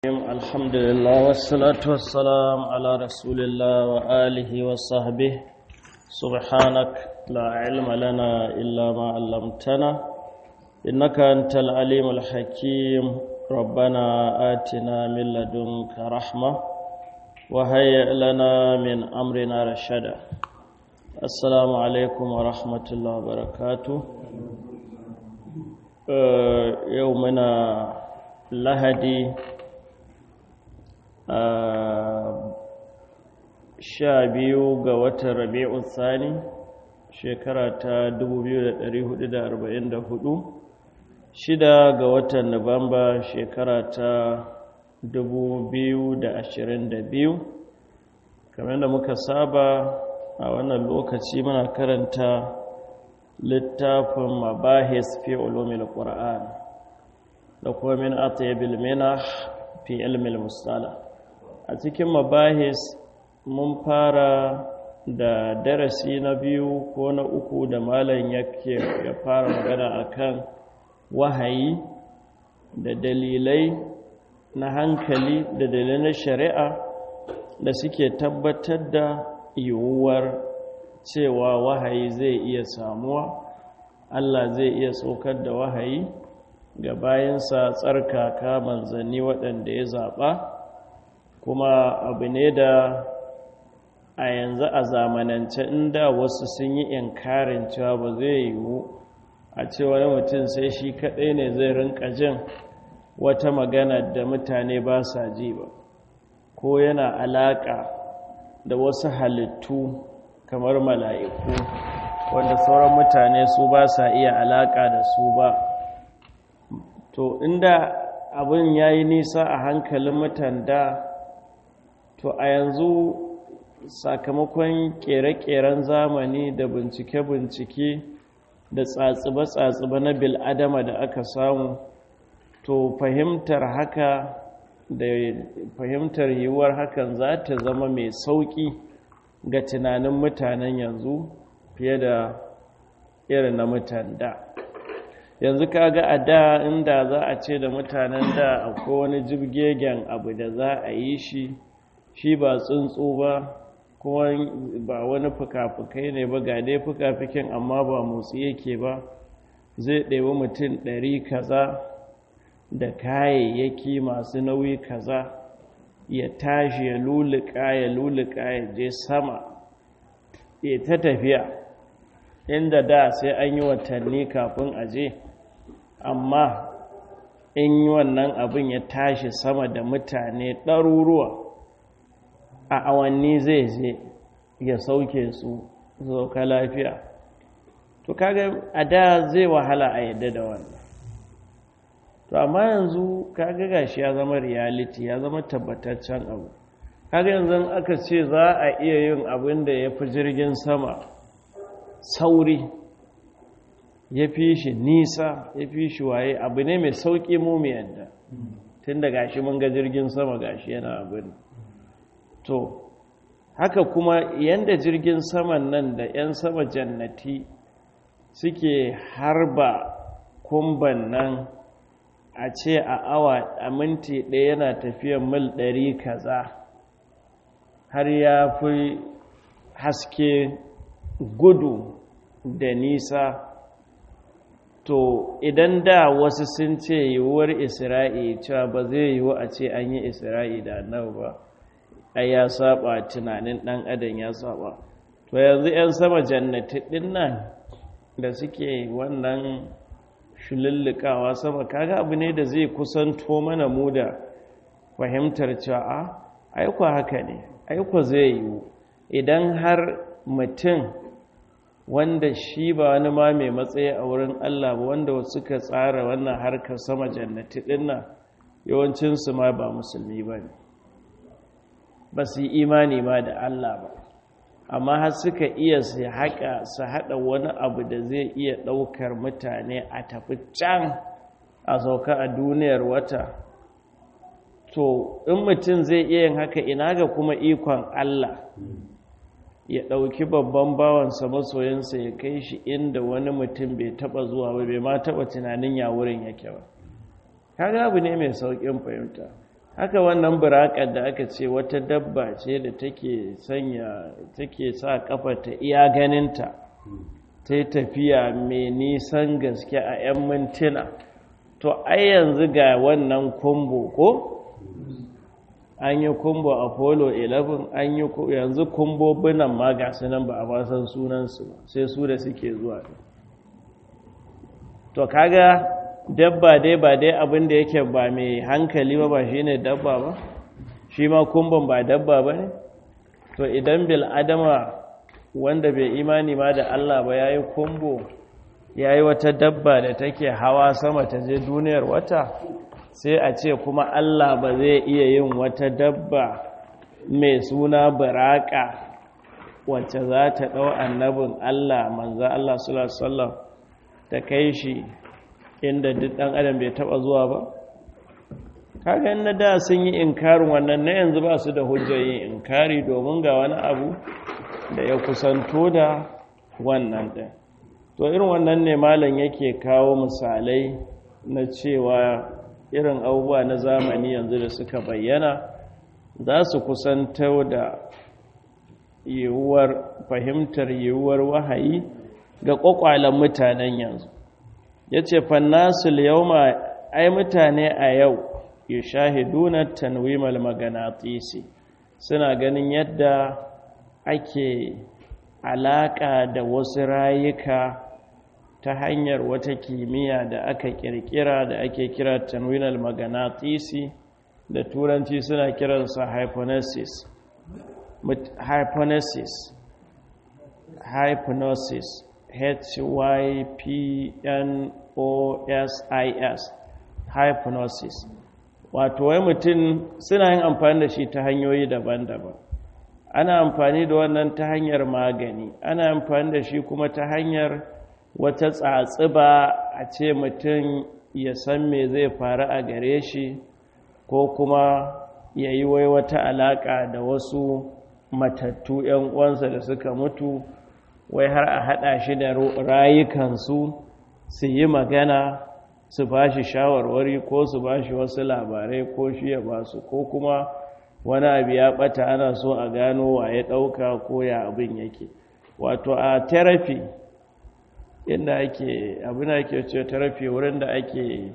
الحمد لله والصلاة والسلام على رسول الله وآله وصحبه سبحانك لا علم لنا إلا ما علمتنا إنك أنت العليم الحكيم ربنا آتنا من لدنك رحمة وهيئ لنا من أمرنا رشدا السلام عليكم ورحمة الله وبركاته يومنا lahadi sha biyu ga watan rabi'u tsani shekara ta 2444 shida ga watan nuwamba shekara ta 2022 kamar da muka saba a wannan lokaci muna karanta littafin mabahis fi ulumil qur'an da kuma min atyabil minah fi ilmil mustala a cikin mabahis mun fara da darasi na biyu ko na uku da malam yake ya fara magana akan wahayi da dalilai na hankali da dalilai na shari'a da suke tabbatar da yiwuwar cewa wahayi zai iya samuwa Allah zai iya saukar da wahayi ga bayansa tsarkaka manzanni waɗanda ya zaɓa kuma abu ne da a yanzu a zamanance inda wasu sun yi inkarin cewa ba zai yiwu a ce wani mutum sai shi kaɗai ne zai rinka jin wata magana da mutane ba sa ji ba ko yana alaƙa da wasu halittu kamar mala'iku wanda sauran mutane su ba sa iya alaƙa da su ba to inda abin ya yi nisa a hankalin mutanda to a yanzu sakamakon kere-keren zamani da bincike-bincike da tsatsiba-tsatsiba na bil'adama da aka samu to fahimtar haka da fahimtar yiwuwar hakan za ta zama mai sauƙi ga tunanin mutanen yanzu fiye da irin na mutanda. yanzu kaga a da inda za a ce da mutanen da akwai wani jibgegen abu da za a yi shi shi ba tsuntsu ba kuma ba wani fuka-fukai ne ba ga dai fuka-fukin amma ba motsi yake ba zai ɗebi mutum ɗari kaza da kayayyaki masu nauyi kaza ya tashi ya luluka ya luluka ya je sama ya ta tafiya inda da sai an yi watanni kafin a je amma in yi wannan abin ya tashi sama da mutane ɗaruruwa a awanni zai je ya sauke su zauka lafiya to kaga a da zai wahala a yadda da wannan to amma yanzu kaga gashi ya zama reality ya zama tabbataccen abu kaga yanzu aka ce za a iya yin abin da ya fi jirgin sama sauri ya fi shi nisa ya fi shi waye abu ne mai sauƙi mu mai yadda tun da gashi mun ga jirgin sama gashi yana abin to haka kuma yadda jirgin saman nan da 'yan sama jannati suke harba kumban nan a ce a awa a minti ɗaya yana tafiyan mil ɗari kaza har ya fi haske gudu da nisa to idan da wasu sun ce yiwuwar isra'i cewa ba zai yiwu a ce an yi isra'i da annabi ba ai ya saba tunanin dan adam ya saba to yanzu 'yan sama jannati din nan da suke wannan shulullukawa sama kaga abu ne da zai kusanto mana mu da fahimtar cewa a aiko haka ne aiko zai yiwu idan har mutum wanda shi ba wani ma mai matsayi a wurin Allah ba wanda suka tsara wannan harkar sama jannati dinnan yawancinsu ma ba musulmi ba ne ba su yi imani ma da Allah ba amma har suka iya su haƙa su haɗa wani abu da zai iya ɗaukar mutane a tafi can a sauka a duniyar wata to in mutum zai iya yin haka ina ga kuma ikon Allah ya ɗauki babban bawansa masoyinsa ya kai shi inda wani mutum bai taɓa zuwa ba bai ma taɓa tunanin ya wurin yake ba kaga abu ne mai sauƙin fahimta haka wannan burakar da aka ce wata dabba ce da take sanya take sa kafa ta iya ganinta ta yi tafiya mai nisan gaske a 'yan mintuna to ai yanzu ga wannan kumbo ko an yi kumbo apollo 11 an yi yanzu kumbo binan ma ga nan ba a basan sunansu sai su da suke zuwa to kaga dabba dai ba dai abin da yake ba mai hankali ba ba shi ne dabba ba shi ma kumbon ba dabba ba ne to idan bil adama wanda bai imani ma da Allah ba ya yi kumbo ya yi wata dabba da take hawa sama ta je duniyar wata sai a ce kuma Allah ba zai iya yin wata dabba mai suna baraka wacce za ta ɗau annabin Allah manza Allah sallallahu ta kai shi inda duk ɗan adam bai taɓa zuwa ba kaga na da sun yi inkarin wannan na yanzu ba su da hujjar yin inkari domin ga wani abu da ya kusanto da wannan ɗin to irin wannan ne malam yake kawo misalai na cewa irin abubuwa na zamani yanzu da suka bayyana za su kusanto da yiwuwar fahimtar yiwuwar wahayi ga ƙwaƙwalen mutanen yanzu ya ce fannasul yau ma ai mutane a yau ya shahiduna tanwimal maganatisi suna ganin yadda ake alaƙa da wasu rayuka ta hanyar wata kimiyya da aka ƙirƙira da ake kira tanwinal maganatisi da turanci suna kiransa hypnosis hypnosis hypnosis H-Y-P-N-O-S-I-S hypnosis wato wai mutum suna yin amfani da shi ta hanyoyi daban-daban ana amfani da wannan ta hanyar magani ana amfani da shi kuma ta hanyar wata tsatsiba a ce mutum ya san me zai faru a gare shi ko kuma ya yi wai wata alaƙa da wasu matattu 'yan uwansa da suka mutu wai har a haɗa shi da rayukansu su yi magana su ba shi shawarwari ko su ba shi wasu labarai ko shi ya ba su ko kuma wani abu ya ɓata ana so a gano wa ya ɗauka ko ya abin yake wato a therapy inda ake abin da ake ce therapy wurin da ake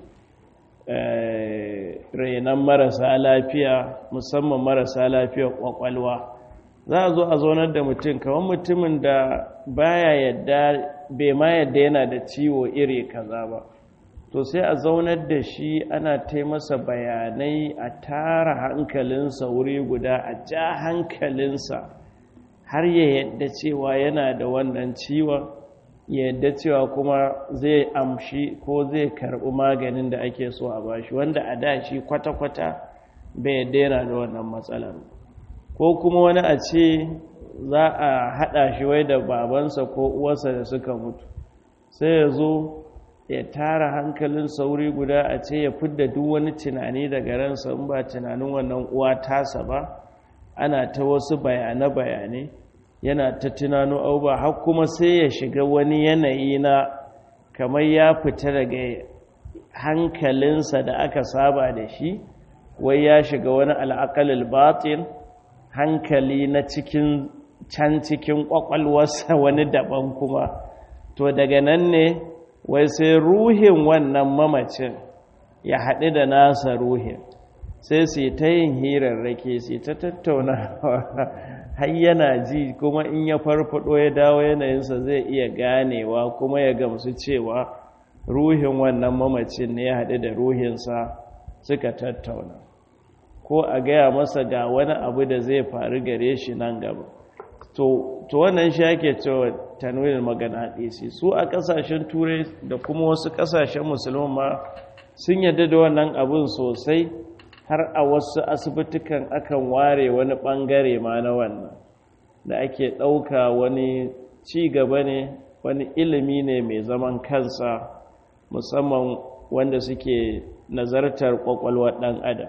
renon marasa lafiya musamman marasa lafiya kwakwalwa za a zo a zaunar da mutum kamar mutumin da baya yadda bai ma yadda yana da ciwo iri kaza ba to sai a zaunar da shi ana taimasa bayanai a tara hankalinsa wuri guda a ja hankalinsa har ya yadda cewa yana da wannan ciwon ya yadda cewa kuma zai amshi ko zai karɓi maganin da ake so a bashi wanda a da shi kwata-kwata bai yadda yana da wannan matsalar ko kuma wani a ce za a haɗa shi wai da babansa ko uwarsa da suka mutu sai ya zo ya tara hankalin sauri guda a ce ya fidda duk wani tunani daga ransa in ba tunanin wannan uwa tasa ba ana ta wasu bayane-bayane yana ta tunano auba har kuma sai ya shiga wani yanayi na kamar ya fita daga hankalinsa da aka saba da shi wai ya shiga wani al'akalil batin hankali na cikin can cikin kwakwalwarsa wani daban kuma to daga nan ne wai sai ruhin wannan mamacin ya haɗu da nasa ruhin sai su ta yin hirarrake su ta tattauna har yana ji kuma in ya farfado ya dawo yanayinsa zai iya ganewa kuma ya gamsu cewa ruhin wannan mamacin ne ya haɗu da ruhinsa suka tattauna ko a gaya masa ga wani abu da zai faru gare shi nan gaba to wannan shi ake cewa tanwinin magana ɗisi su a ƙasashen turai da kuma wasu ƙasashen musulman ma sun yadda da wannan abin sosai har a wasu asibitukan akan ware wani ɓangare ma na wannan da ake ɗauka wani ci gaba ne wani ilimi ne mai zaman kansa musamman wanda suke nazartar ƙwaƙwalwar ɗan adam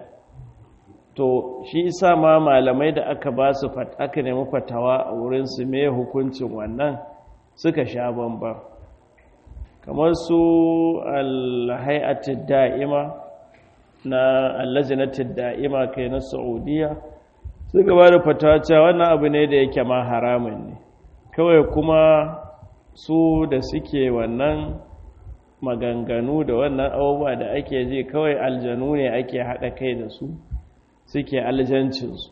to shi isa ma malamai da aka ba su aka nemi fatawa a wurinsu me hukuncin wannan suka sha bamba kamar su alhai'atid da'ima na allajinatin da'ima kai na saudiya suka ba da fatawa cewa wannan abu ne da yake ma haramun ne kawai kuma su da suke wannan maganganu da wannan abubuwa da ake ji kawai aljanu ne ake haɗa kai da su suke aljancinsu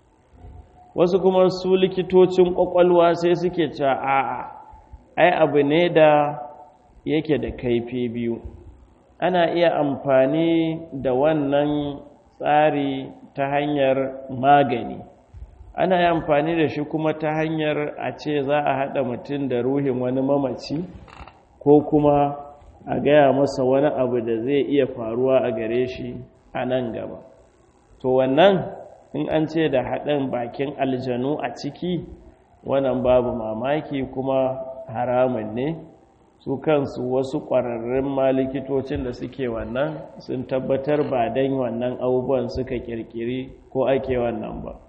wasu kuma su likitocin ƙwaƙwalwa sai suke cewa a'a ai abu ne da yake da kaifi biyu ana iya amfani da wannan tsari ta hanyar magani ana yi amfani da shi kuma ta hanyar a ce za a haɗa mutum da ruhin wani mamaci ko kuma a gaya masa wani abu da zai iya faruwa a gare shi a nan gaba to wannan in an ce da haɗin bakin aljanu a ciki wannan babu mamaki kuma haramun ne su kansu wasu ƙwararrun malikitocin da suke wannan sun tabbatar ba don wannan abubuwan suka ƙirƙiri ko ake wannan ba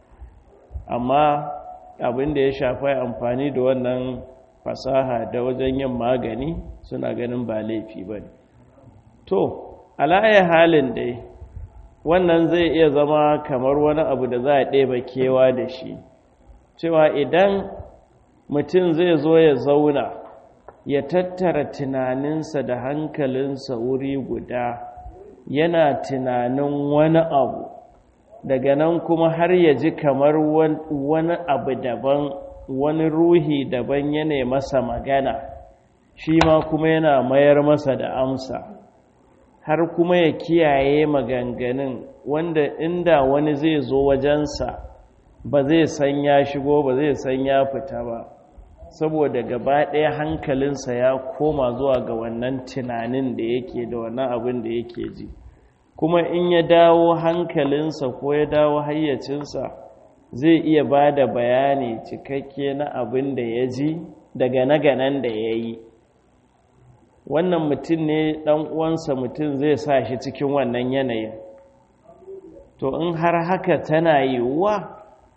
amma abin da ya shafi amfani da wannan fasaha da wajen yin magani suna ganin ba laifi ba ne to ala'ayi halin dai wannan zai iya zama kamar wani abu da za a ɗeba kewa da shi cewa idan mutum zai zo ya zauna ya tattara tunaninsa da hankalinsa wuri guda yana tunanin wani abu daga nan kuma har ya ji kamar wani abu daban wani ruhi daban yana masa magana shi ma kuma yana mayar masa da amsa har kuma ya kiyaye maganganun wanda inda wani zai zo wajensa ba zai san ya shigo ba zai san ya fita ba saboda gaba ɗaya hankalinsa ya koma zuwa ga wannan tunanin da yake da wannan abin da yake ji kuma in ya dawo hankalinsa ko ya dawo hayyacinsa zai iya ba da bayani cikakke na abin da ya ji daga naganan da ya yi wannan mutum ne ɗan uwansa mutum zai sa shi cikin wannan yanayin to in har haka tana yiwuwa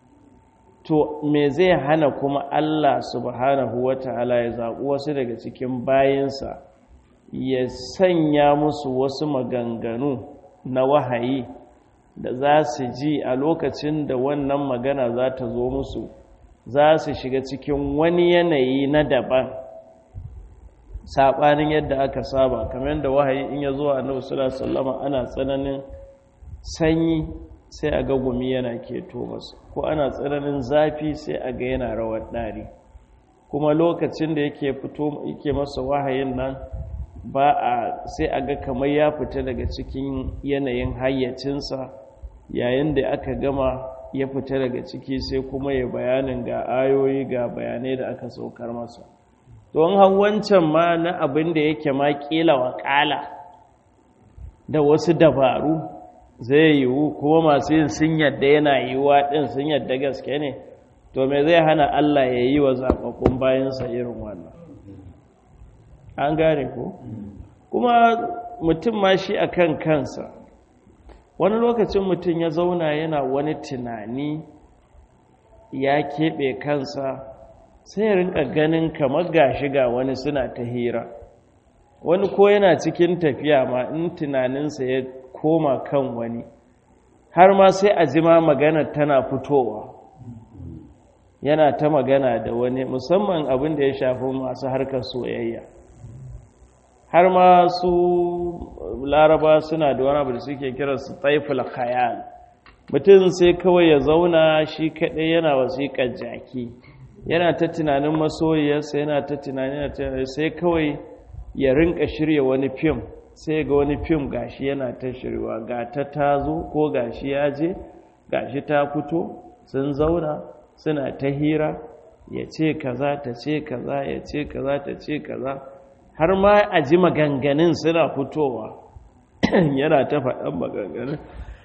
to me zai hana kuma Allah subhanahu wata'ala ya zaɓi wasu daga cikin bayinsa ya sanya musu wasu maganganu na wahayi da za su ji a lokacin da wannan magana za ta zo musu za su shiga cikin wani yanayi na daban saɓanin yadda aka saba kamar yadda wahayi in ya zo a annabi sallallahu ana tsananin sanyi sai a ga gumi yana keto masu ko ana tsananin zafi sai a ga yana rawar ɗari kuma lokacin da yake fito yake masa wahayin nan ba a sai a ga kamar ya fita daga cikin yanayin hayyacinsa yayin da aka gama ya fita daga ciki sai kuma ya bayanin ga ayoyi ga bayanai da aka saukar masa don wancan ma na abin da yake ma kila waƙala da wasu dabaru zai yiwu kuma masu yin sun yadda yana yiwuwa ɗin sun yadda gaske ne to me zai hana Allah ya yi wa zaɓaɓɓun bayansa irin wannan an gane ko kuma mutum ma shi a kan kansa wani lokacin mutum ya zauna yana wani tunani ya keɓe kansa sai ya rinka ganin kamar gashi ga wani suna ta hira wani ko yana cikin tafiya ma in tunaninsa ya koma kan wani har ma sai a jima magana tana fitowa yana ta magana da wani musamman abin da ya shafi masu harkar soyayya har ma su laraba suna da wani abu da suke kira su taiful khayal mutum sai kawai ya zauna shi kaɗai yana wasiƙar jaki yana ta tunanin masoyiyarsa yana ta tunanin sai kawai ya rinka shirya wani fim sai ga wani fim gashi yana ta shirwa ga ta tazo ko gashi ya je gashi ta fito sun zauna suna ta hira ya ce kaza ta ce kaza ya ce kaza ta ce kaza har ma a ji maganganun suna fitowa yana ta faɗan maganganun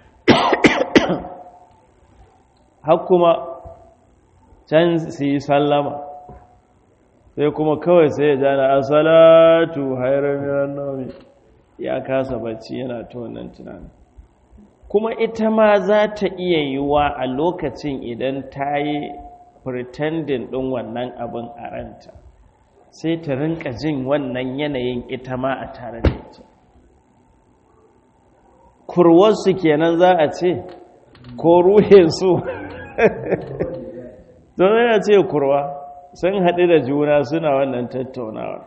har kuma can su yi sallama sai kuma kawai sai ya jana asalatu hairar miran naumi ya kasa bacci yana ta wannan tunanin kuma ita ma za ta iya yiwa a lokacin idan ta yi pretending ɗin wannan abin a ranta sai ta rinka jin wannan yanayin ita ma a tare da ita kurwarsu kenan za a ce ko ruhinsu don yana ce kurwa sun haɗu da juna suna wannan tattaunawa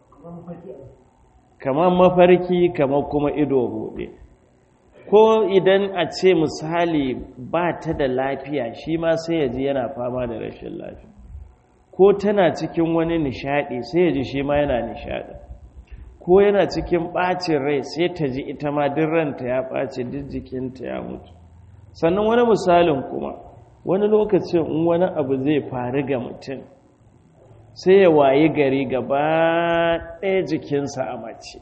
kamar mafarki kamar kuma ido buɗe ko idan a ce misali ba ta da lafiya shi ma sai ya ji yana fama da rashin lafiya ko tana cikin wani nishaɗi sai ya ji shi ma yana nishaɗi ko yana cikin ɓacin rai sai ta ji ita ma duk ranta ya ɓace duk jikinta ya mutu sannan wani misalin kuma wani lokacin in wani abu zai faru ga mutum sai ya wayi gari gaba ɗaya jikinsa a mace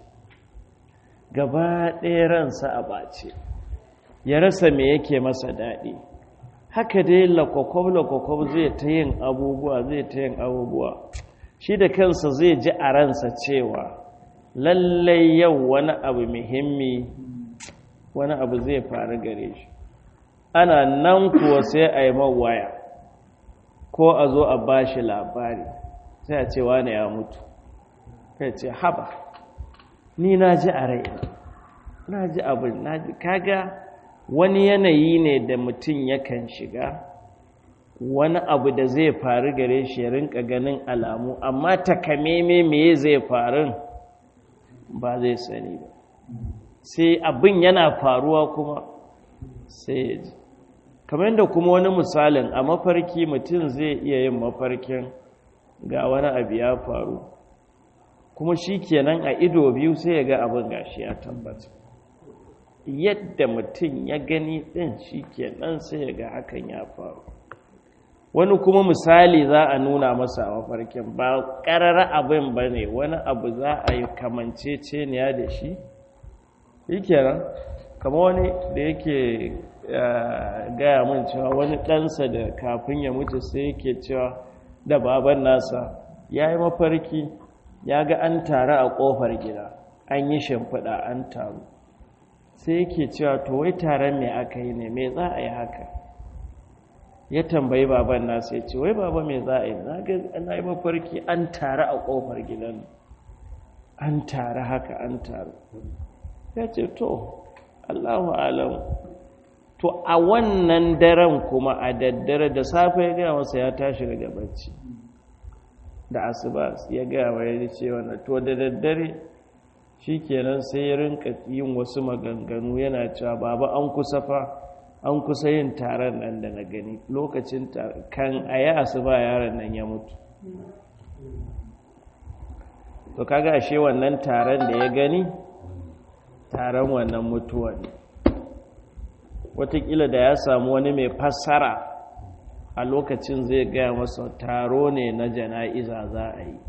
gaba ɗaya ransa a ɓace ya rasa me yake masa daɗi haka dai lakwakwab-lakwakwab zai ta yin abubuwa zai ta yin abubuwa shi da kansa zai ji a ransa cewa lallai yau wani abu muhimmi wani abu zai faru gare shi ana nan kuwa sai a yi mawaya ko a zo a ba shi labari sai a ce wane ya mutu kai ce haba ni na ji a rai na ji abin na ji kaga wani yanayi ne da mutum yakan shiga wani abu da zai faru gare shi ya rinka ganin alamu amma takameme me zai faru ba zai sani ba sai abin yana faruwa kuma sai ya ji kamar yadda kuma wani misalin a mafarki mutum zai iya yin mafarkin ga wani abu ya faru kuma shi kenan a ido biyu sai ya ga abin gashi ya tabbata yadda mutum ya gani ɗin shi kenan sai ya ga hakan ya faru wani kuma misali za a nuna masa a mafarkin ba ƙarar abin ba ne wani abu za a yi kamanceceniya da shi shi kenan kama wani da yake gaya min cewa wani ɗansa da kafin ya mutu sai yake cewa da baban nasa ya yi mafarki ya ga an taru a ƙofar gida an yi shimfiɗa an taru sai yake cewa to wai taron me aka yi ne me za a yi haka ya tambayi baban nasa ya ce wai baba me za a yi na yi mafarki an taru a ƙofar gidan an taru haka an taru ya ce to allahu alam to a wannan daren kuma a daddare da safe ya gaya masa ya tashi daga bacci da asuba ya gaya wa ya ce wannan to da daddare shi kenan sai ya rinka yin wasu maganganu yana cewa baba an kusa fa an kusa yin taron nan da na gani lokacin kan a yi asuba yaron nan ya mutu to kaga ashe wannan taron da ya gani taron wannan mutuwa ne watakila da ya samu wani mai fassara a lokacin zai gaya masa taro ne na jana'iza za a yi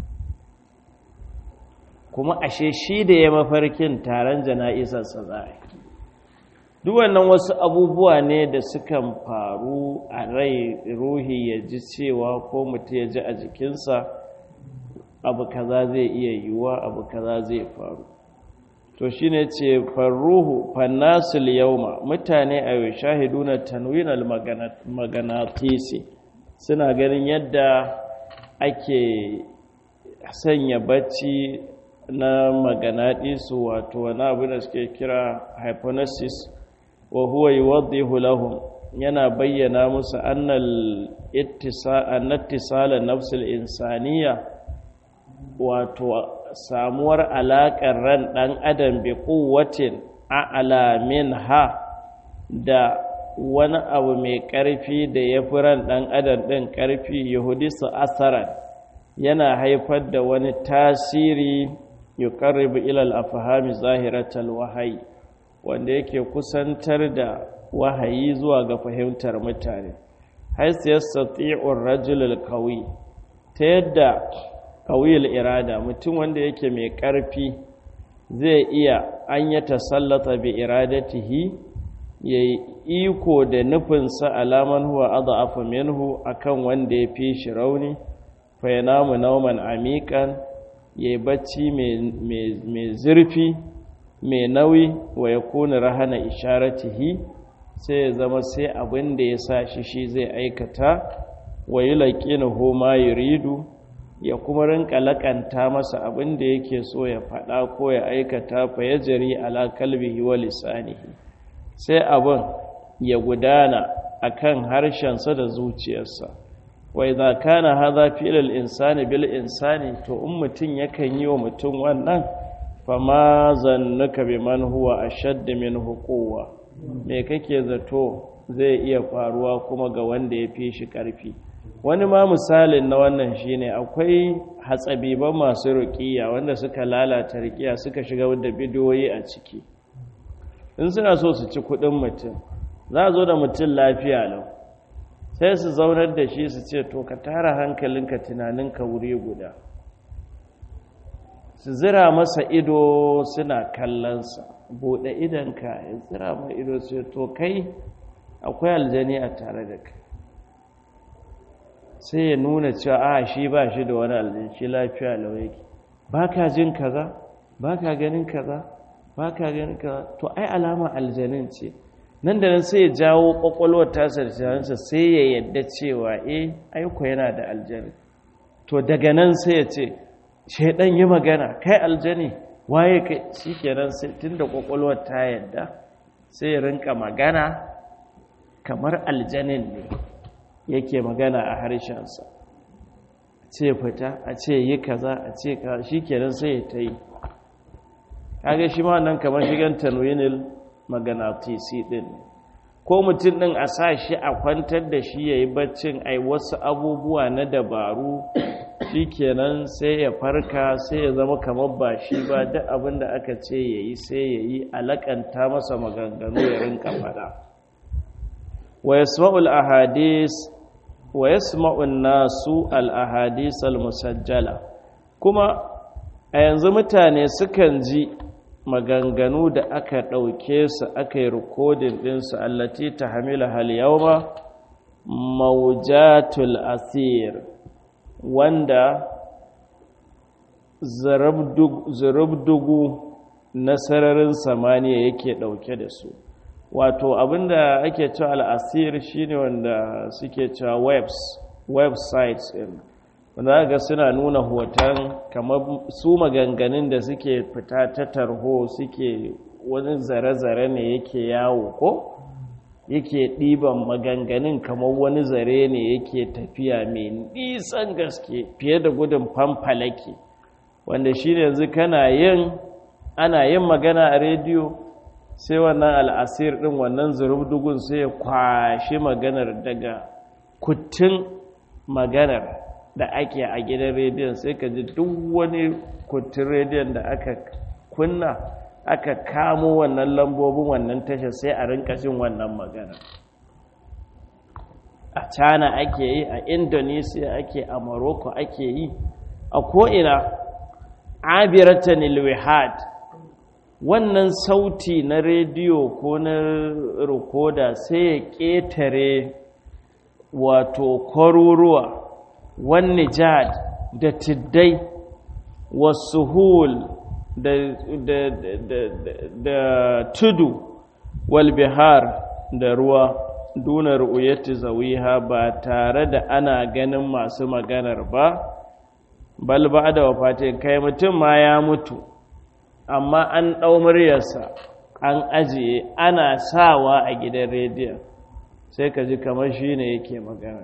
kuma ashe shi da ya mafarkin taron jana'izarsa za a yi duk wannan wasu abubuwa ne da sukan faru a rai ruhi ya ji cewa ko mutum ya ji a jikinsa abu kaza zai iya yiwuwa abu kaza zai faru to shi ne ce farruhu fannasul yauma mutane a yau shahiduna tanwinal maganatisi suna ganin yadda ake sanya bacci na maganaɗisu wato wani abu da suke kira hypnosis wa huwa yuwaddihu lahum yana bayyana musu annal ittisala nafsul insaniya wato samuwar alaƙar ran ɗan adam bi kuwatin a'ala ha da wani abu mai ƙarfi da ya fi ran ɗan adam ɗin ƙarfi yahudisu asaran yana haifar da wani tasiri yuqarribu ila al-afhami zahiratal wahayi wanda yake kusantar da wahayi zuwa ga fahimtar mutane hais yastati'u ar-rajul al-qawi ta yadda qawiyul irada mutum wanda yake mai ƙarfi zai iya an ya tasallata bi iradatihi yayi iko da nufinsa alaman huwa adhafu minhu akan wanda ya fi shi rauni fa yanamu nawman amiqan ya yi bacci mai zurfi mai nauyi wa ya kuna rahana isharatihi sai ya zama sai abin da ya sa shi shi zai aikata wa yi laƙina homa ridu ya kuma rinka lakanta masa abin da yake so ya faɗa ko ya aikata fa ya jari ala kalbihi wa lisanihi sai abin ya gudana akan harshensa da zuciyarsa wa idza kana hadha fi'l insani bil insani to in mutun yakan yi wa mutum wannan fama zannuka biman huwa ashadd minhu quwwa me kake zato zai iya faruwa kuma ga wanda ya fi shi karfi wani ma misalin na wannan shine akwai hatsabiban masu ruqiya wanda suka lalata ruqiya suka shiga da bidiyoyi a ciki in suna so su ci kudin mutum za a zo da mutum lafiya lau sai su zaunar da shi su ce to ka tara hankalinka tunaninka wuri guda su zira masa ido suna kallonsa buɗe idanka ya zira mai ido su to kai akwai aljani a tare da kai sai ya nuna cewa a shi ba shi da wani aljani shi lafiya lau yake ba ka jin kaza ba ka ganin kaza ba ka ganin kaza to ai alama aljanin ce nan da nan sai ya jawo kwakwalwar tasar tunaninsa sai ya yadda cewa eh aiko yana da aljani to daga nan sai ya ce shaidan yi magana kai aljani waye kai shi kenan sai tun da kwakwalwar ta yadda sai ya rinka magana kamar aljanin ne yake magana a harshensa ce fita a ce yi kaza a ce ka shi kenan sai ya ta yi kaga shi ma nan kamar shigan tanwinil maganatisi din ko mutum din a sa shi a kwantar da shi ya yi baccin ai wasu abubuwa na dabaru shi kenan sai ya farka sai ya zama kamar ba shi ba duk abin da aka ce ya yi sai ya yi alakanta masa maganganu ya rinka fada wa yasma'ul ahadis wa yasma'un nasu al ahadis al musajjala kuma a yanzu mutane sukan ji maganganu da aka ɗauke su aka yi rikodin ɗinsu allati ta hamila hal yauma maujatul asir wanda zurubdugu na sararin samaniya yake ɗauke da su wato abinda ake cewa al'asir shine wanda suke cewa webs websites ɗin wanda ga suna nuna hoton kamar su maganganun da suke fita ta tarho suke wani zare-zare ne yake yawo ko yake ɗiban maganganun kamar wani zare ne yake tafiya mai nisan gaske fiye da gudun famfalake wanda shi ne yanzu kana yin ana yin magana a rediyo sai wannan al'asir ɗin wannan zurubdugun sai ya kwashe maganar daga kuttun maganar da ake a gidan rediyon sai ka ji duk wani kuttun rediyon da aka kunna aka kamo wannan lambobin wannan tasha sai a rinka jin wannan magana a china ake yi a indonesia ake a morocco ake yi a ko'ina abiratan ilwihad wannan sauti na rediyo ko na rikoda sai ya ƙetare wato kwaruruwa wani jad da tiddai wasu hul da, da, da, da tudu walbihar da ruwa duna ru'uyati zawiha ba tare da ana ganin masu maganar ba bal ba da wafatin kai mutum ma ya mutu amma an ɗau muryarsa an ajiye ana sawa a gidan rediyon sai ka ji kamar shi ne yake magana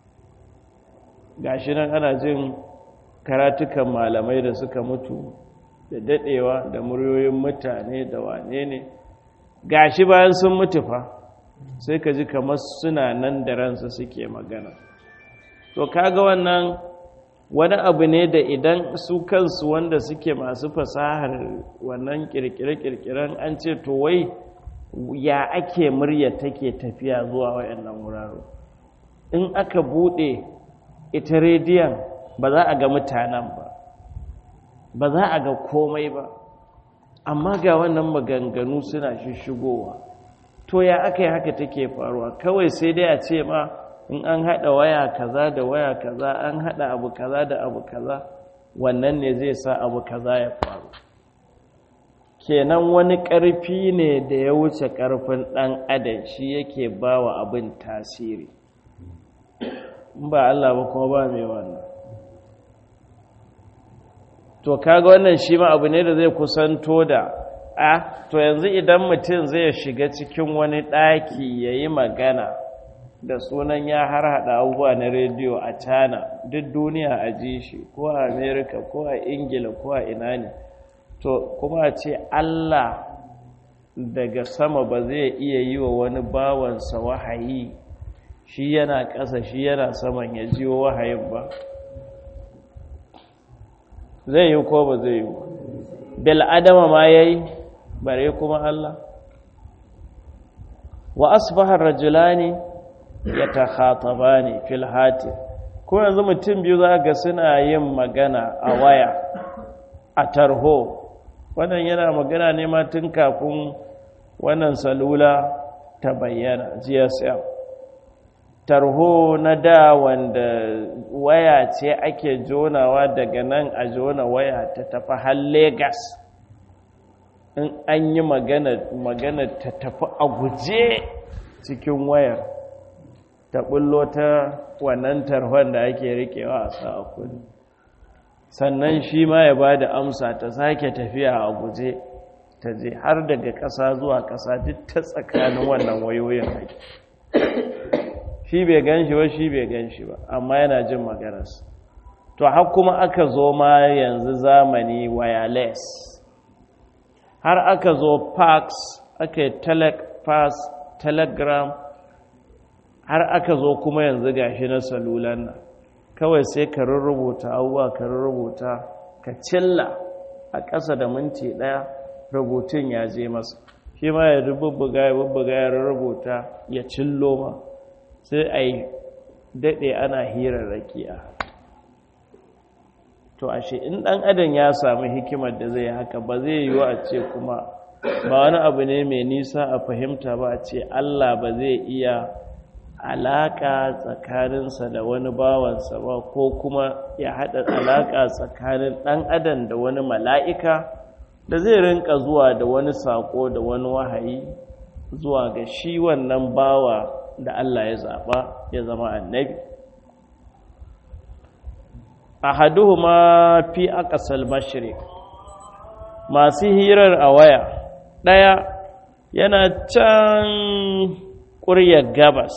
gashi nan ana jin karatukan malamai da suka mutu da daɗewa da muryoyin mutane da wane ne gashi bayan sun mutu fa sai ka ji kamar suna nan da ransa suke magana to kaga wannan wani abu ne da idan su kansu wanda suke masu fasahar wannan kirkire-kirkiren an ce to wai ya ake murya take tafiya zuwa wayannan wurare in aka bude ita rediyon ba za a ga mutanen ba ba za a ga komai ba amma ga wannan maganganu suna shishigowa to ya aka yi haka take faruwa kawai sai dai a ce ma in an haɗa waya kaza da waya kaza an haɗa abu kaza da abu kaza wannan ne zai sa abu kaza ya faru kenan wani ƙarfi ne da ya wuce ƙarfin ɗan adam shi yake ba wa abin tasiri ba Allah ba kuma ba mai wannan to kaga wannan shi ma abu ne da zai kusanto da a to yanzu idan mutum zai shiga cikin wani ɗaki ya yi magana da sunan ya har haɗa abubuwa na rediyo a cana duk duniya a ji shi ko a amerika ko a ingila ko a ina ne to kuma a ce allah daga sama ba zai iya yi wa wani bawansa wahayi shi yana ƙasa shi yana saman ya jiwo wahayin ba zai yi ko ba zai yi bil adama ma yayi bare kuma Allah wa asbaha rajulani yatakhatabani fil hati ko yanzu mutum biyu za ga suna yin magana a waya a tarho wannan yana magana ne ma tun kafin wannan salula ta bayyana GSM tarho na da wanda waya ce ake jonawa daga nan a jona waya ta tafi har Legas in an yi magana ta tafi a guje cikin wayar ta bullo ta wannan tarhon da ake rikewa a sa kudi sannan shi ma ya ba da amsa ta sake tafiya a guje ta je har daga ƙasa zuwa ƙasa duk ta tsakanin wannan wayoyin ake shi bai gan shi ba shi bai gan shi ba amma yana jin maganarsa to har kuma aka zo ma yanzu zamani wireless har aka zo fax aka yi telefax telegram har aka zo kuma yanzu gashi na salulan nan kawai sai ka rubuta abubuwa ka rubuta ka cilla a ƙasa da minti ɗaya rubutun ya je masa shi ma ya rububbuga ya bubbuga ya rubuta ya cillo ma sai a yi daɗe ana hirar rakiya to ashe in ɗan adam ya samu hikimar da zai haka ba zai yiwu a ce kuma ba wani abu ne mai nisa a fahimta ba a ce allah ba zai iya alaƙa tsakaninsa da wani bawansa ba ko kuma ya haɗa alaƙa tsakanin ɗan adam da wani mala'ika da zai rinka zuwa da wani saƙo da wani wahayi zuwa ga shi wannan bawa da Allah ya zaɓa ya zama annabi ahaduhuma fi aqsal mashriq masu hirar a waya ɗaya yana can ƙuryar gabas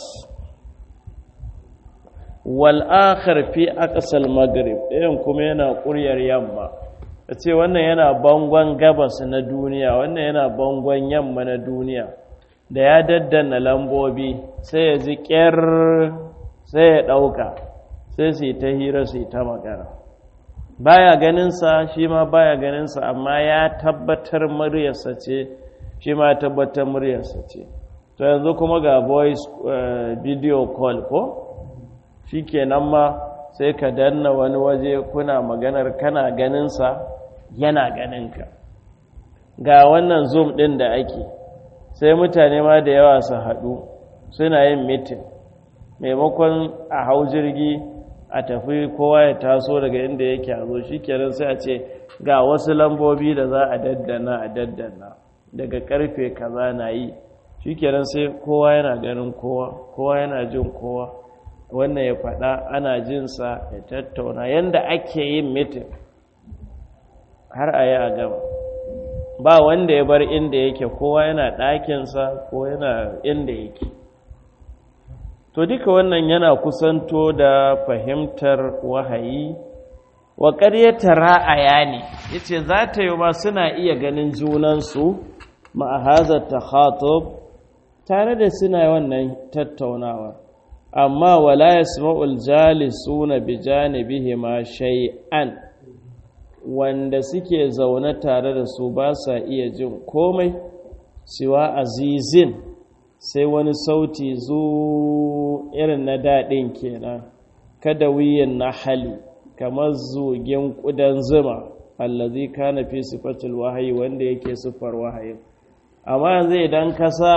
wal'akhar fi aqsal maghrib ɗayan kuma yana ƙuryar yamma a ce wannan yana bangon gabas na duniya wannan yana bangon yamma na duniya da ya daddana lambobi sai ya ji ƙyar sai ya ɗauka sai su yi ta hira su yi ta magana baya ganinsa shi ma baya ganinsa amma ya tabbatar muryarsa ce shi ma ya tabbatar muryarsa ce to yanzu kuma ga voice video call ko shi kenan ma sai ka danna wani waje kuna maganar kana ganinsa yana ganinka ga wannan zoom ɗin da ake sai mutane ma da yawa su haɗu suna yin mitin maimakon a hau jirgi a tafi kowa ya taso daga inda yake a zo shi kenan sai a ce ga wasu lambobi da za a daddana a daddana daga karfe kaza na yi shi kenan sai kowa yana ganin kowa kowa yana jin kowa wannan ya faɗa ana jinsa ya tattauna yadda ake yin mitin har a yi a gaba ba wanda ya bar inda yake kowa yana ɗakinsa ko yana inda yake to duka wannan yana kusanto da fahimtar wahayi wa ƙaryata ra'aya ne ya ce za ta yi ma suna iya ganin junansu ma'ahazar ta tare da suna wannan tattaunawa amma wala ya sma'ul jalisuna bi janibihi ma shay'an wanda suke zaune tare da su ba sa iya jin komai siwa azizin sai wani sauti zu irin na daɗin kenan kada wiyin na hali kamar zugin ƙudan zuma allazi kana fi sifatul wahayi wanda yake siffar wahayi amma yanzu idan ka sa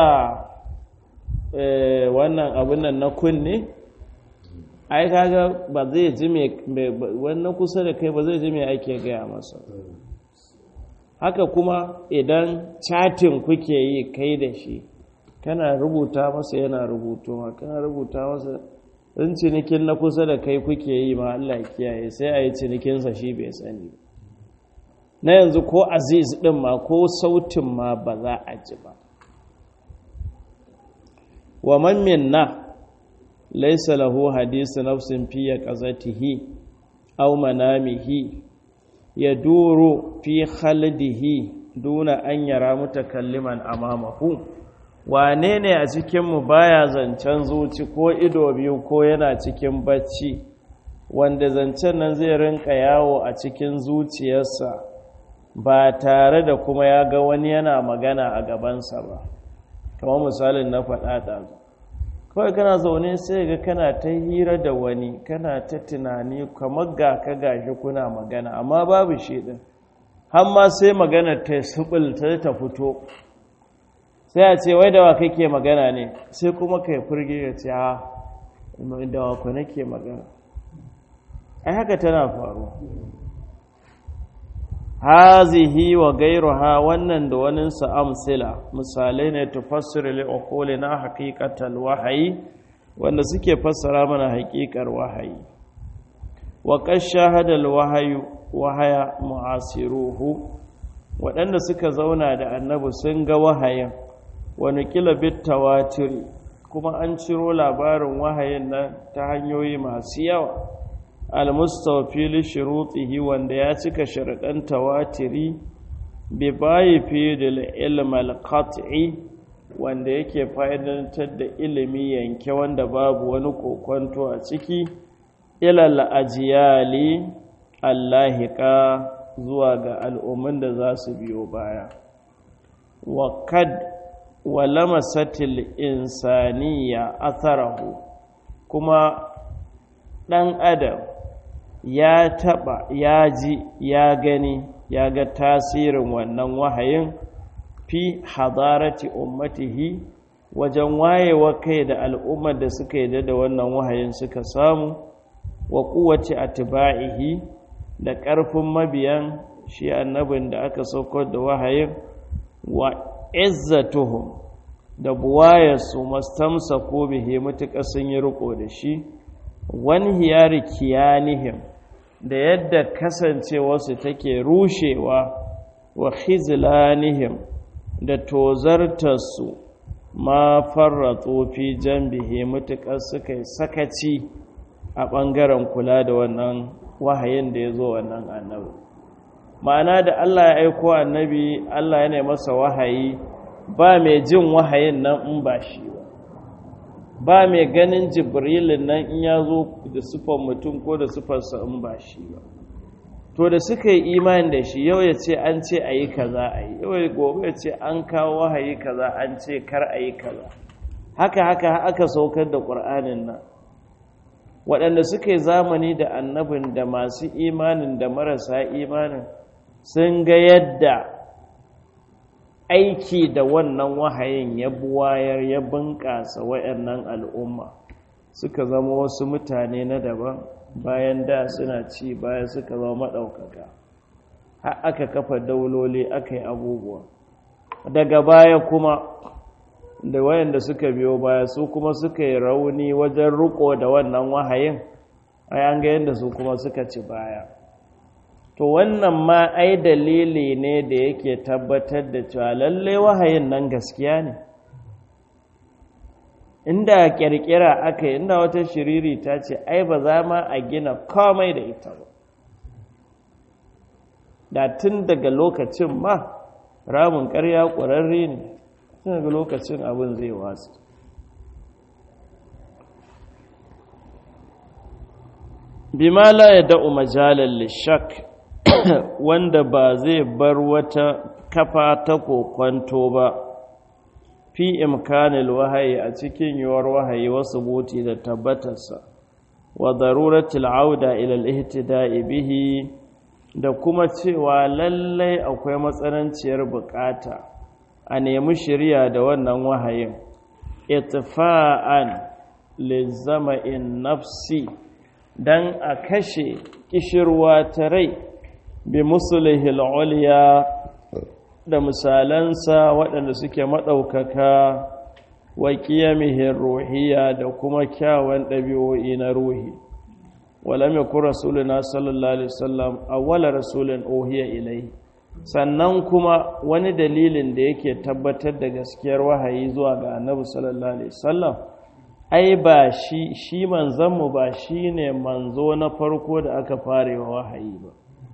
wannan abin nan na kunne ai kaga ba zai ji me wannan kusa da kai ba zai ji me ake gaya masa haka kuma idan chatin kuke yi kai da shi kana rubuta masa yana rubutowa kana rubuta masa in cinikin na kusa da kai kuke yi ma Allah kiyaye sai a yi cinikinsa shi bai sani na yanzu ko aziz ɗin ma ko sautin ma ba za a ji ba wa man minna laysa lahu hadisu nafsin fi yaqazatihi aw manamihi yaduru fi khaldihi duna an yara mutakalliman amamahu wane ne a cikinmu baya zancen zuci ko ido biyu ko yana cikin bacci wanda zancen nan zai rinka yawo a cikin zuciyarsa ba tare da kuma ya ga wani yana magana a gabansa ba kamar misalin na faɗa ɗazu kawai kana zaune sai ga kana ta hira da wani kana ta tunani kamar ga ka gashi kuna magana amma babu shi ɗin har ma sai magana ta subulta ta fito sai a ce wai da wa kake magana ne sai kuma kai furge ya ce ha da wa ku nake magana ai haka tana faruwa hazihi wa gairuha wannan da wani amsila misalai ne tufassiru li uquli na haqiqatal wahayi wanda suke fassara mana haƙiƙar wahayi wa qad shahada al wahayu wahaya mu'asiruhu waɗanda suka zauna da annabi sun ga wahayin wani kila bit tawatiri kuma an ciro labarin wahayin nan ta hanyoyi masu yawa almustawfi li shurutihi wanda ya cika sharadan tawatiri bi bayi fi dal ilm al qat'i wanda yake fa'idantar da ilimi yanke wanda babu wani kokonto a ciki ilal ajiyali allahika zuwa ga al'ummin da za su biyo baya wa kad wa lamasatil insaniya atharahu kuma ɗan adam ya taɓa ya ji ya gani ya ga tasirin wannan wahayin fi hadarati ummatihi wajen wayewa kai da al'ummar da suka yi da wannan wahayin suka samu wa kuwace atba'ihi da ƙarfin mabiyan shi annabin da aka saukar da wahayin wa izzatuhum da buwayarsu mastamsa ko bihe matuƙa sun yi riko da shi wani hiyari kiyanihim da yadda kasancewarsu take rushewa wa khizlanihim da tozartarsu ma farratsu fi jambihi matuƙar suka yi sakaci a ɓangaren kula da wannan wahayin da ya zo wannan annabi ma'ana da Allah ya aiko annabi Allah yana masa wahayi ba mai jin wahayin nan in ba shi ba ba mai ganin jibrilin nan in ya zo da sufan mutum ko da sufarsa in ba shi ba to da suka yi imani da shi yau ya ce an ce a yi kaza a yi yau ya gobe ya ce an kawo wahayi kaza an ce kar a yi kaza haka haka aka saukar da ƙur'anin nan waɗanda suka yi zamani da annabin da masu imanin da marasa imanin sun ga yadda aiki da wannan wahayin ya buwayar ya bunƙasa waɗannan al'umma suka zama wasu mutane na daban bayan da suna ci baya suka zama maɗaukaka har aka kafa dauloli aka yi abubuwa daga baya kuma da wayanda suka biyo baya su kuma suka yi rauni wajen riko da wannan wahayin ai an ga yadda su kuma suka ci baya to wannan ma ai dalili ne da yake tabbatar da cewa lalle wahayin nan gaskiya ne inda kirkira aka yi inda wata shiriri ta ce ai ba za ma a gina komai da ita ba da tun daga lokacin ma ramin ƙarya ƙwararre ne tun daga lokacin abin zai wasu bima la ya da'u majalar lishak wanda ba zai bar wata kafa ta kokwanto ba fi imkanil wahayi a cikin yiwuwar wahayi wasu buti da tabbatarsa wa daruratul auda ila al-ihtida'i bihi da kuma cewa lallai akwai matsananciyar bukata a nemi shirya da wannan wahayin itfa'an lizama'in nafsi dan a kashe kishirwa ta rai bi musulihil uliya da misalansa waɗanda suke maɗaukaka wa ƙiyamihin ruhiya da kuma kyawun ɗabi'o'i na ruhi walam yakun rasuluna sallallahu alaihi wasallam awwala rasulin uhiya ilai sannan kuma wani dalilin da yake tabbatar da gaskiyar wahayi zuwa ga annabi sallallahu alaihi wasallam ai ba shi shi manzanmu ba shi ne manzo na farko da aka fara wa wahayi ba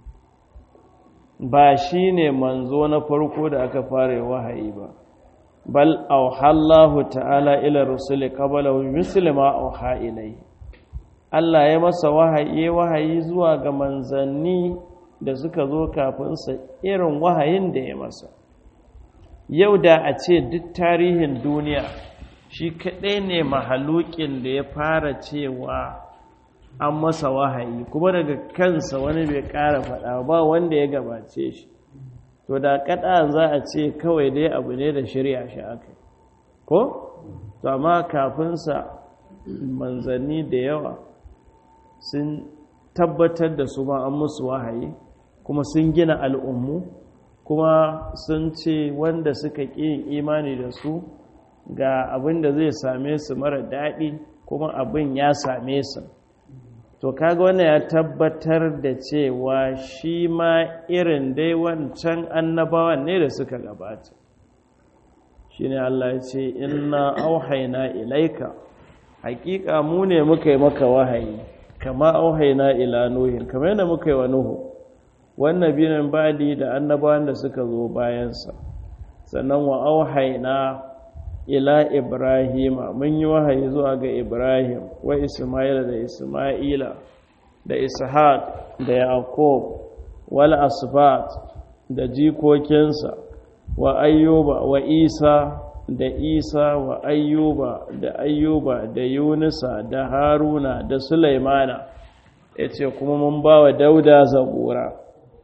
ba shi ne manzo na farko da aka fara wahayi ba bal auhallahu ta'ala ila rusuli qablahu muslima auha ilai Allah ya masa wahayi wahayi zuwa ga manzanni da suka zo kafin sa irin wahayin da ya masa yau da a ce duk tarihin duniya shi kaɗai ne mahalukin da ya fara cewa an masa wahayi kuma daga kansa wani bai ƙara faɗa ba wanda ya gabace shi to da kaɗa za a ce kawai dai abu ne da shirya shi aka ko? to amma kafinsa manzanni da yawa sun tabbatar da su ma an musu wahayi kuma sun gina al'ummu kuma sun ce wanda suka ƙi imani da su ga abin da zai same su mara daɗi kuma abin ya same su to kaga wannan ya tabbatar da cewa shi ma irin dai wancan annabawan ne da suka gabata shi ne Allah ya ce inna auhaina ilaika hakika mu ne muka yi maka wahayi kama auhaina ila nuhin kamar yadda muka yi wa nuhu wannan binin badi da annabawan da suka zo bayansa sannan wa auhaina ila ibrahima mun yi wahayi zuwa ga ibrahim wa isma'ila da isma'ila da ishaq da yaqub wal asbat da jikokinsa wa ayyuba wa isa da isa wa ayyuba da ayyuba da yunusa da haruna da sulaimana yace kuma mun ba wa dauda zabura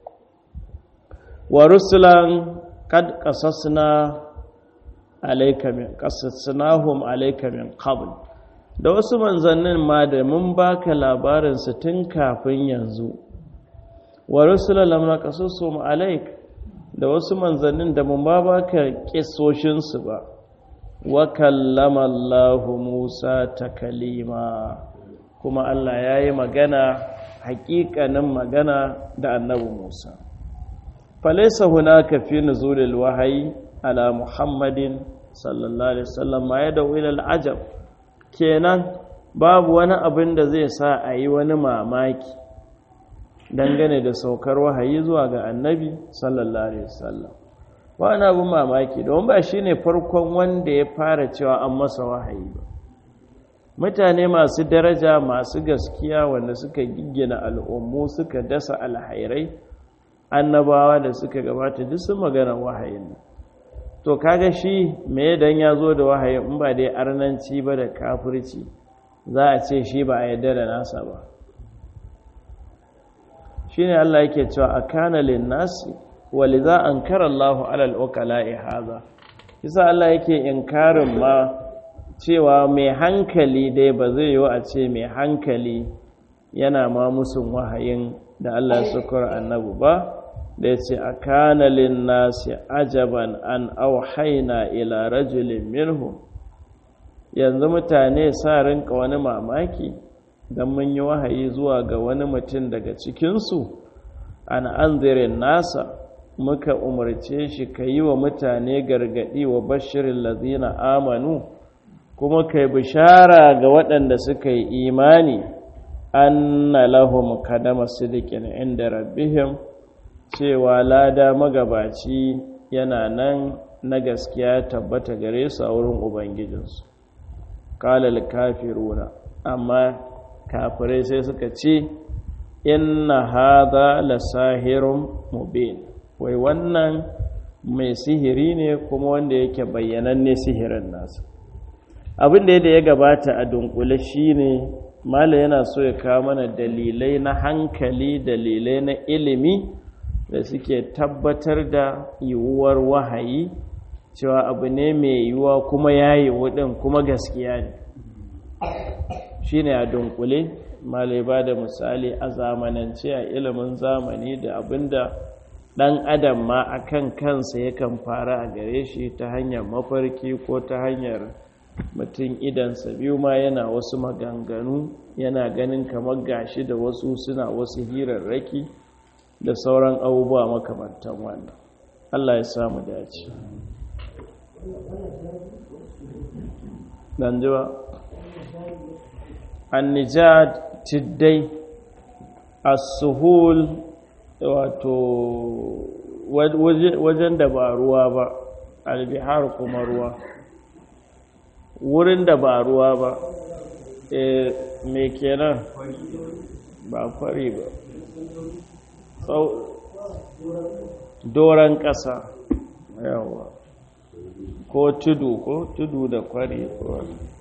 wa rusulan kad qasasna alaika min qasasnahum alaika min qabl da wasu manzannin ma da mun baka labarin su tun kafin yanzu wa rusulan lam naqasusum alaik da wasu manzannin da mun ba baka kissoshin su ba wa kallama Allah Musa takalima kuma Allah yayi magana haƙiƙanin magana da annabi Musa falaisa hunaka fi nuzulil wahayi ala muhammadin sallallahu alaihi wasallam ma ya dawo ila al'ajab kenan babu wani abin da zai sa a yi wani mamaki dangane da saukar wahayi zuwa ga annabi sallallahu alaihi wasallam wani abin mamaki don ba shi ne farkon wanda ya fara cewa an masa wahayi ba mutane masu daraja masu gaskiya wanda suka giggina al'ummu suka dasa alhairai annabawa da suka gabata duk sun magana wahayin nan to kaga shi me dan ya zo da wahayin in ba dai arnanci ba da kafirci za a ce shi ba a yarda da nasa ba shine Allah yake cewa akana lin-nasi waliza ankara Allahu alal ukala'i hadha yasa Allah yake inkarin ma cewa mai hankali dai ba zai yi a ce mai hankali yana ma musun wahayin da Allah ya sukura annabu ba da ya ce a kanalin nasi ajaban an auhaina ila rajulin minhu yanzu mutane sa rinka wani mamaki don mun yi wahayi zuwa ga wani mutum daga cikinsu an anzirin nasa muka umarce shi ka yi wa mutane gargaɗi wa bashirin lazina amanu kuma kai bishara ga waɗanda suka yi imani anna lahum kadama sidikin inda rabbihim cewa lada magabaci yana nan na gaskiya tabbata gare su a wurin ubangijinsu kalal kafiruna amma kafirai sai suka ce inna hadha lasahirun mubin wai wannan mai sihiri ne kuma wanda yake bayyananne sihirin nasa abin da ya gabata a dunkule shine mala yana so ya kawo mana dalilai na hankali dalilai na ilimi da suke tabbatar da yiwuwar wahayi cewa abu ne mai yiwuwa kuma ya yi wudin kuma gaskiya ne shi ne a dunkule mala ba da misali a zamanance a ilimin zamani da abinda ɗan adam ma a kan kansa yakan fara a gare shi ta hanyar mafarki ko ta hanyar mutum idansa biyu ma yana wasu maganganu yana ganin kamar gashi da wasu suna wasu hirarraki da sauran abubuwa makamantan wannan Allah ya samu dace dan jiwa annijad tiddai as-suhul wato wajen da ba ruwa ba albihar kuma ruwa wurin da ba ruwa ba e me kenan ba kwari ba doron ƙasa yawa ko tudu ko tudu da kwari